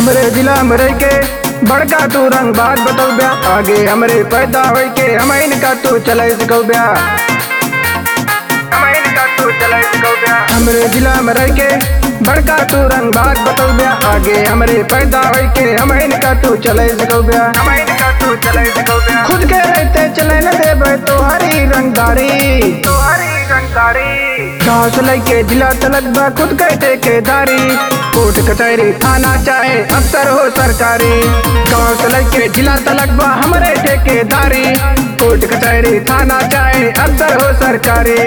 हमरे जिला में रह के बड़का तू रंग बात बतौ ब्या आगे हमरे पैदा होई के हम इनका तू चले सिखौ ब्या हम इनका तू चले सिखौ ब्या हमरे जिला में रह के बड़का तू रंग बात बतौ ब्या आगे हमरे पैदा होई के हम इनका तू चले सिखौ ब्या हम इनका तू चले सिखौ ब्या खुद के रहते चले न देबे तो हरी रंगदारी तो हरी रंगदारी गाँव से लेके जिला तलक बा खुद के ठेकेदारी कोर्ट कचहरी थाना चाहे अफसर हो सरकारी गाँव से लेके जिला तलक बा हमारे ठेकेदारी कोर्ट कचहरी थाना चाहे अफसर हो सरकारी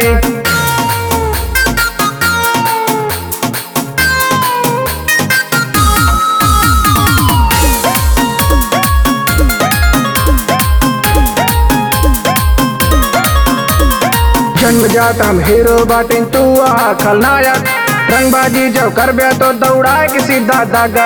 जन्म जात हम हीरो बाटिन तू आ खलनायक रंगबाजी जब करबे तो दौड़ाए के सीधा दागा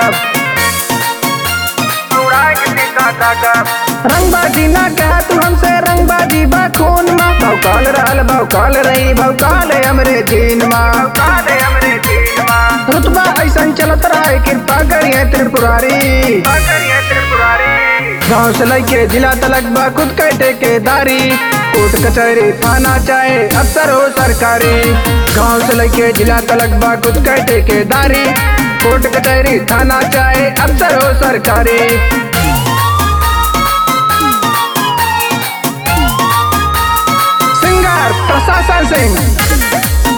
दौड़ाए के सीधा दागा रंगबाजी ना कहा तू हमसे रंगबाजी बा खून मा भौकाल रहल भौकाल रही भौकाल हमरे जीन मा भौकाल हमरे जीन मा रुतबा ऐसन चलत रहे कृपा करिए त्रिपुरारी करिए त्रिपुरारी गाँव से लेके जिला तलक बा खुद के ठेकेदारी कोर्ट कचहरी थाना चाहे अफसर हो सरकारी गाँव से लेके जिला तलक बा खुद के ठेकेदारी कोर्ट कचहरी थाना चाहे अफसर हो सरकारी सिंगर प्रशासन सिंह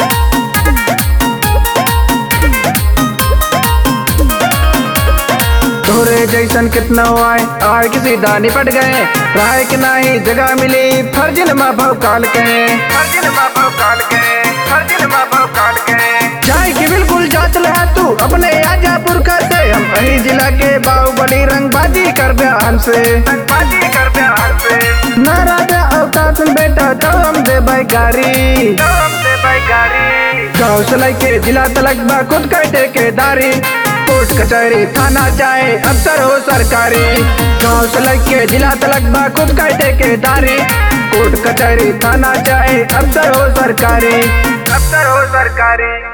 तोरे जैसन कितना आए आए के सीधा निपट गए राय के नाही जगह मिली फर्जिन माँ भौकाल के फर्जिन माँ भौकाल के फर्जिन माँ भौकाल के जाए की बिल्कुल जांच ले तू अपने आजापुर का से हम वही जिला के बाहुबली रंगबाजी कर ब्या हमसे रंगबाजी कर ब्या हमसे ना राजा औकात में बेटा तो हम दे भाई गाड़ी तो हम दे भाई गाड़ी गाँव से लेके जिला तलक बा खुद का ठेकेदारी कोर्ट कचहरी थाना चाहे अफसर हो सरकारी गाँव से लेके जिला तलक बा खुद का ठेकेदारी कोर्ट कचहरी थाना चाहे अफसर हो सरकारी अफसर हो सरकारी